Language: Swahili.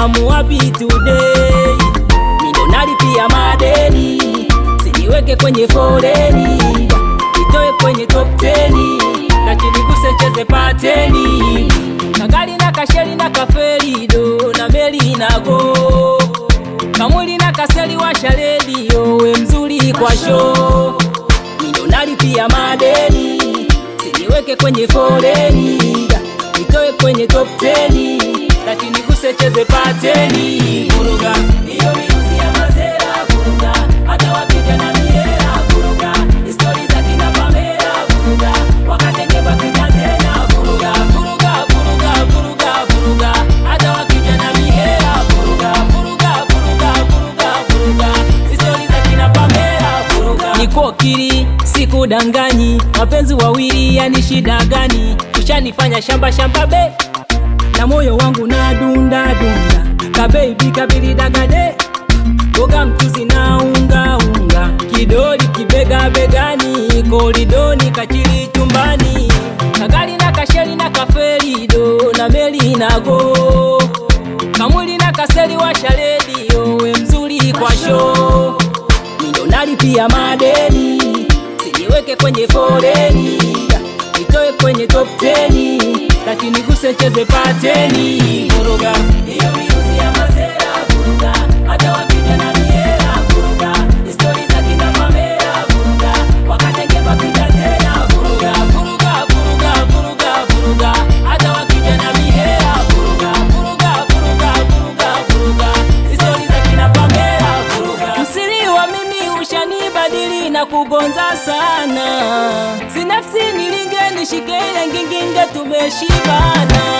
muwapi today mindo nalipia madeni siniweke kwenye foleni itoe kwenye top 10 na chiniguse cheze pateni kagali na kasheli na kaferido na meli nago kamwili na kaseli washa redio we mzuri kwa show mindo nalipia madeni siniweke kwenye foleni itoe kwenye top 10 lakini guse cheze pateni vuruga hiyo miruzi ya masera vuruga hata wapija na miera vuruga histori za kina pamera vuruga wakatenge pakija tena vuruga vuruga vuruga vuruga vuruga hata wakija na miera vuruga vuruga vuruga vuruga vuruga histori za kina pamera vuruga niko kiri sikudanganyi mapenzi wawili yani shida gani ushanifanya shamba shamba be na moyo wangu na dunda dunda kabebi kabilidagade boga mchuzi na unga unga kidoli kibega begani koridoni kachili chumbani kagali na kasheli na kaferido na meli nago kamwili na kaseli washa redio we mzuri kwa show mindo nalipia madeni siniweke kwenye foleni itoe kwenye top 10 lakini guse cheze pateni vuruga hiyo miruzi ya masera vuruga hata wapija na miera vuruga histori za kina pamera vuruga wakatenge papita tena vuruga vuruga vuruga vuruga vuruga hata wakija na miera vuruga vuruga vuruga vuruga vuruga histori za kina pamera vuruga msiri wa mimi ushanibadili na kugonza sana sinafsi nilinge nishike ile nginginge tumeshibana